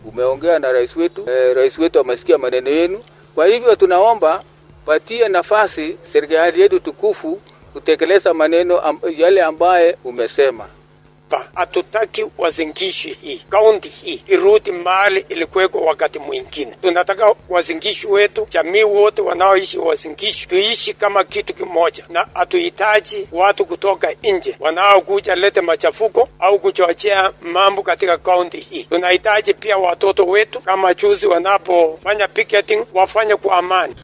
umeongea na rais wetu e, rais wetu amesikia maneno yenu. Kwa hivyo tunaomba patie nafasi serikali yetu tukufu kutekeleza maneno am, yale ambaye umesema. Hatutaki wazingishi hii kaunti hii irudi mahali ilikuweko wakati mwingine. Tunataka wazingishi wetu, jamii wote wanaoishi wazingishi, tuishi kama kitu kimoja, na hatuhitaji watu kutoka nje wanaokuja lete machafuko au kuchochea mambo katika kaunti hii. Tunahitaji pia watoto wetu, kama juzi wanapofanya picketing, wafanye kwa amani.